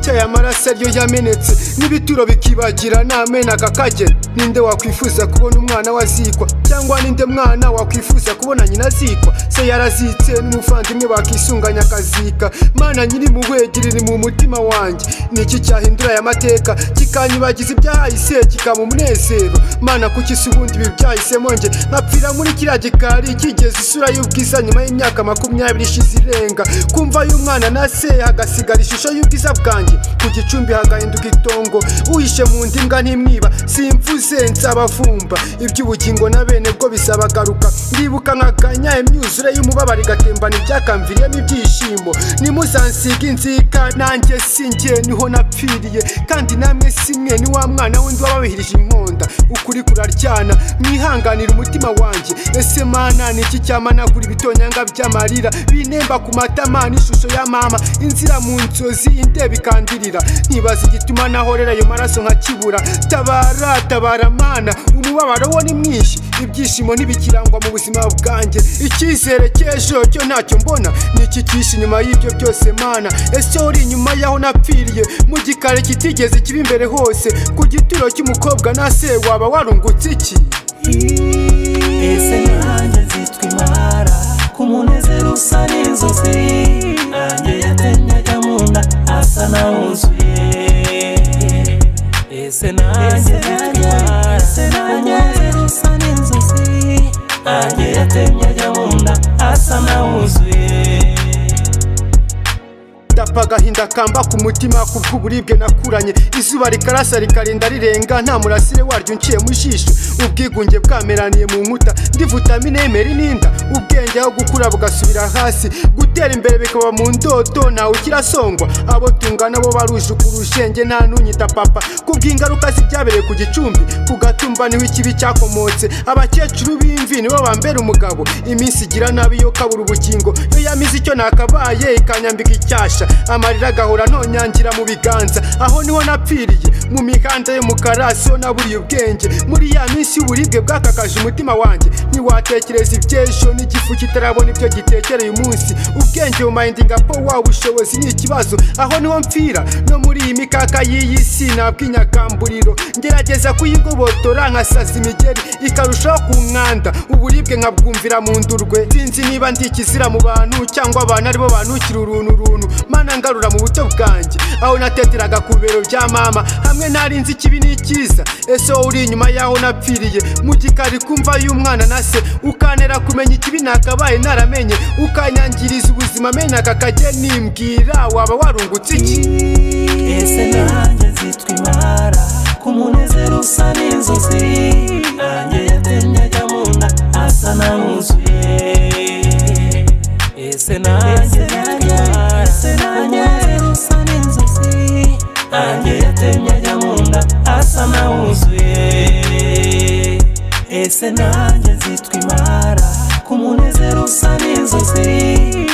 aya maraso ariyo yamenetse n'ibituro bikibagira ntamena kakagera ninde wakwifuza kubona umwana we azikwa cyangwa ninde mwana wakwifuza kubona nyina azikwa se yarazitse n'umuvandimwe bakisunganya akazika mana nyir'impuhwe girira mu mutima wanjye ni iki cyahindura aya mateka kikanyibagiza ibyahise kikaba umunezero mana kuki se ubundi ibi byahisemo nge nkapfira muri kiriya gikari kigeze isura y'ubwiza nyuma y'imyaka makumyabiri ishize irenga kumva y'umwana na se hagasigara ishusho y'ubwiza bwanjye ku gicumbi hagahinduka itongo uhishe mu nda imbwa ntimwiba simvuze nsabavumba iby'ubugingo na bene bwo bizabagaruka ndibuka nkaganya imyuzure y'umubabaro igatembana ibyakamviriyemo ibyishimo nimuzansige inzika nanjye singe niho napfiriye kandi namwe simwe ni wa mwana wundi wababihirije inkonda ukuri kuraryana mwihanganire umutima wanjye ese mana ni iki cyamanagura ibitonyanga by'amarira binemba ku matama n'ishusho ya mama inzira mu nzozi indeba ikandirira ntibaza igituma nahorera ayo maraso nkakibura tabara tabara mana umubabaro wo ni mwinshi ibyishimo ntibikirangwa mu buzima bwanjye icyizere cy'ejo cyo ntacyo mbona ni iki cyishe inyuma y'ibyo byose mana ese uri inyuma y'aho napfiriye mu gikari kitigeze kiba imbere hose ku gituro cy'umukobwa na se waba warungutse iki ese nanjye nzitwa imara ku munezero usa n'inzozi nanjye yatenyaga mu nda asa nawuzuye ese nanjye nzitwa imara ku munezero usa n'inzozi nanjye yatenyaga mu nda asa nawuzuye ndapfa agahinda kamba ku mutima ku bw'uburibwe nakuranye izuba rikarasa rikarinda rirenga nta murasire waryo unciye mu jisho ubwigunge bwameraniye mu nkuta ndi vitamine yemera ininda ubwenge aho gukura bugasubira hasi gutera imbere bikaba mu ndoto ntawe ukirasongwa abo tungana bo barujuka urusenge nta n'unyita papa ku bw'ingaruka z'ibyabereye ku gicumbi ku gatumba niho ikibi cyakomotse abakecuru b'imvi nibo bambera umugabo iminsi igira nabi yo kabura ubugingo iyo yamize icyo nakabaye ikanyambika icyasha amarira agahora ntonyangira mu biganza aho niho napfiriye mu mihanda y'umukara siho naburiye ubwenge muri ya minsi y'uburibwe bwakakaje umutima wanjye ntiwatekereza iby'ejo n'igifu kitarabona ibyo gitekereye umunsi ubwenge mu mayindinga po wa bushobozi ni ikibazo aho niho mpfira no muri iyi mikaka y'iyi si ntabwo inyakamburiro ngerageza kuyigobotora nkasaza imigeri ikarushaho kunkanda uburibwe nkabwumvira mu ndurwe sinzi niba ndi ikizira mu bantu cyangwa abantu aribo bantukira uruntu runtu mana ngarura mu buto bwanjye aho nateteraga ku bibero bya mama hamwe nari nzi ikibi n'ikiza ese wowe uri inyuma y'aho napfiriye mu gikari kumva y'umwana na se ukanera kumenya ikibi nakabaye naramenye ukanyangiriza ubuzima mena kakajye nimbwira waba warungutse iki ese nanjye nzitwa imara ku munezero usa n'inzozi nanjye yatenyaga mu nda asa nawuzuye ese nanjye nzitwa imara ku munezero usa n'inzozi nanjye yatenyaga mu nda asa nawuzuye ese nanjye nzitwa imara ku munezero usa n'inzozi